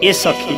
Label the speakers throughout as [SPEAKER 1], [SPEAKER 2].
[SPEAKER 1] ए सखी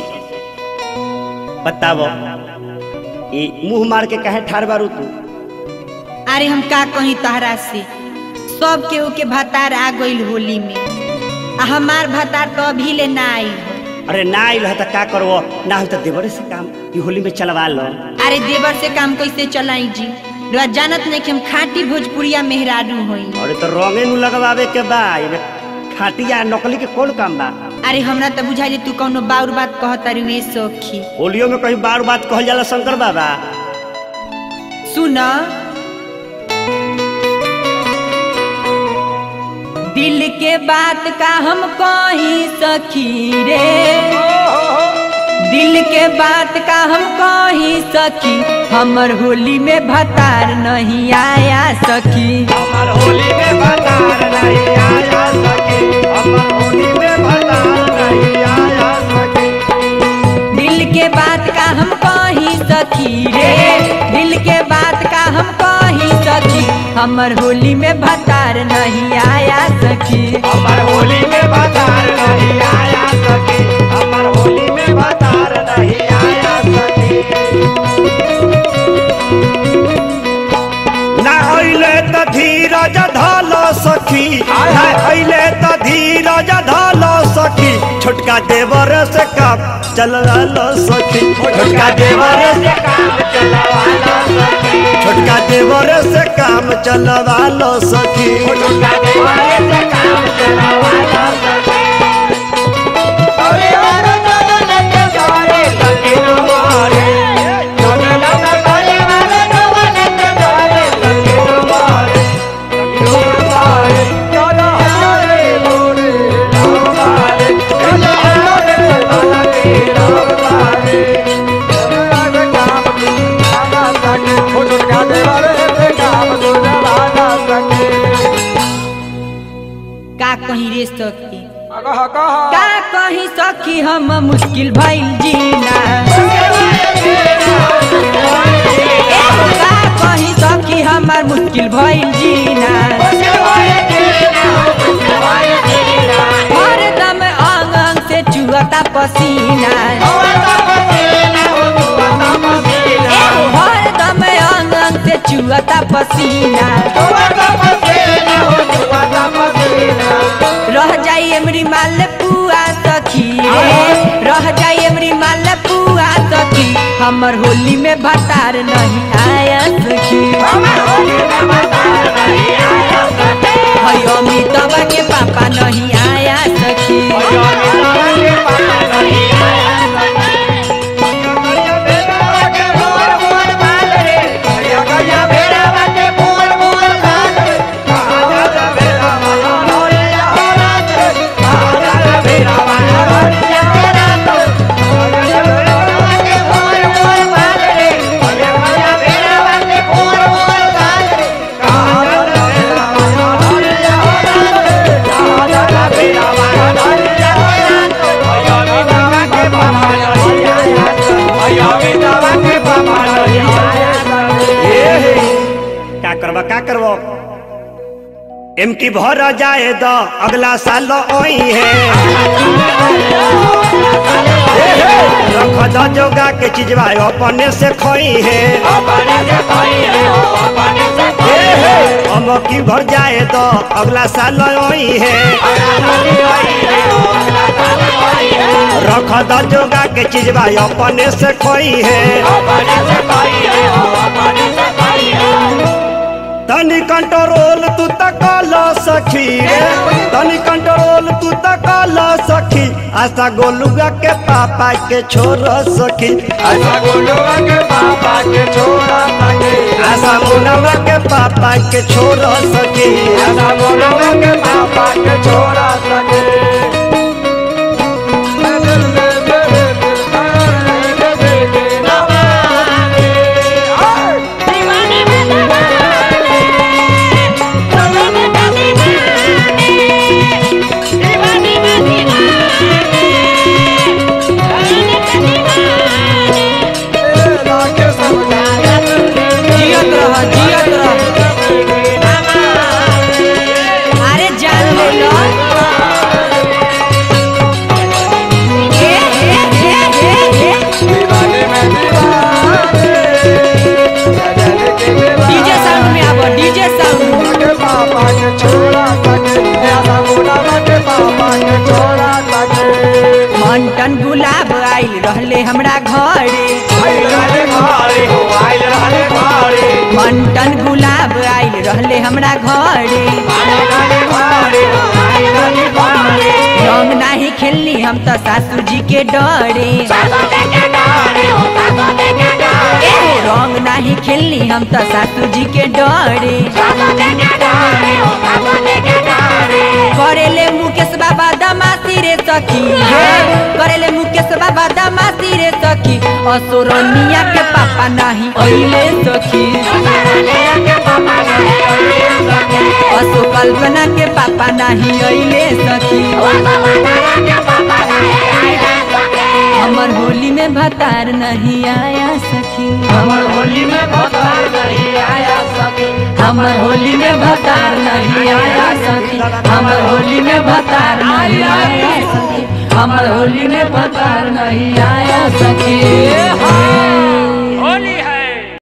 [SPEAKER 1] बताओ ये मुंह मार के कहे ठार बारू तू
[SPEAKER 2] अरे हम का कहीं तहरा से सब केहू के भतार आ गइल होली में आ हमार भतार तो अभी ले ना आई हो
[SPEAKER 1] अरे ना आइल है तो का करबो ना हो तो देवरे से काम ई होली में चलवा लो
[SPEAKER 2] अरे देवर से काम कैसे चलाई जी रउआ जानत नहीं कि हम खाटी भोजपुरिया मेहरारू होई
[SPEAKER 1] अरे तो रंगे नु लगवावे के बा एमे खाटिया नकली के कौन काम बा
[SPEAKER 2] अरे हमरा तो बुझाई तू कौनो बाउर बात कहता रुए सखी
[SPEAKER 1] होलियो में कहीं बार बात कहल जाला शंकर बाबा
[SPEAKER 2] सुन दिल के बात का हम कही सखी रे दिल के बात का हम कही सखी हमर होली में भतार नहीं आया सखी
[SPEAKER 3] हमर होली में भतार नहीं आया सके हमर होली में भतार नहीं आया सके
[SPEAKER 2] दिल के बात का हम कही सखी रे दिल के बात का हम कही सखी हमर होली में भतार नहीं आया सखी
[SPEAKER 3] हमर होली में भतार नहीं आया सके हमर होली में भतार नहीं आया सके
[SPEAKER 1] ना अइले त धीरज धल सखी ना अइले त धीरज धल सखी छोटका देवर से काम चलवा लो सखी छोटका देवर से
[SPEAKER 3] काम चलवाना सके
[SPEAKER 1] छोटका देवर से काम चलवा लो सखी
[SPEAKER 3] छोटा देवारे से काम चलवाना सके अरे अरे दादा नके जारे सके हमारे जोने लगा काले वाले नवाने के जारे सके हमारे हमारे चलो हमारे मोरे हमारे चलो हमारे हमारे हमारे हमारे काम आना सके छोटा देवारे से काम चलवाना सके
[SPEAKER 2] का कहीं रे सखी
[SPEAKER 3] कह कह
[SPEAKER 2] का कहीं सखी हम मुश्किल भइल जीना एहो का कहीं सखी हमार मुश्किल भइल जीना हरदम अंग अंग से चुहता पसीना एहो हरदम अंग अंग से चुहता पसीना रह जाई एमरी माल पुआ सखी रे रह जाई एमरी माल पुआ सखी हमर होली में भतार नहीं आया सखी हई अमिताभ के पापा नहीं आया सखी
[SPEAKER 1] ए हे, का करबा का करबो एम की भर जाए द अगला साल ओई है ए हे, रख द जोगा के चीजवा अपने से खोई है ए हे, हम की भर जाए द अगला साल ओई है रख द जोगा के चीजवा अपने से खोई है तनी कंट्रोल तू तक ला सखी रे तनी कंट्रोल तू तक ला सखी आशा गोलुआ के पापा के छोड़ सखी
[SPEAKER 3] ऐसा गोलुआ के पापा के छोड़ा सके
[SPEAKER 1] आशा मुनवा के पापा के छोड़ सखी
[SPEAKER 3] ऐसा गोलुआ के पापा के छोड़ा सके
[SPEAKER 2] जियत रह जियत रह अरे जान ले लो आइल रहले हमरा घरे
[SPEAKER 3] आइल रहले घरे हो आइल रहले घरे
[SPEAKER 2] मंटन गुलाब आइल रहले हमरा घरे
[SPEAKER 3] आइल रहले घरे हो आइल रहले घरे
[SPEAKER 2] रंग नाही खेलनी हम तो सासू जी के डरे ए, रंग नाही खेलनी हम तो सासू जी के डरे करेले मुकेश बाबा दमासी रे सखी हे करेले मुकेश बाबा दमासी रे सखी असुरनिया के पापा नाही अइले सखी असो कल्पना के पापा नाही अइले सखी हमर होली में भतार नहीं आया सखी
[SPEAKER 3] हमर होली में भतार नहीं आया सके
[SPEAKER 2] हमर होली में भतार नहीं आया सखी हमर होली में भतार नहीं आया सखी हमर होली में भतार नहीं आया सखी
[SPEAKER 3] होली है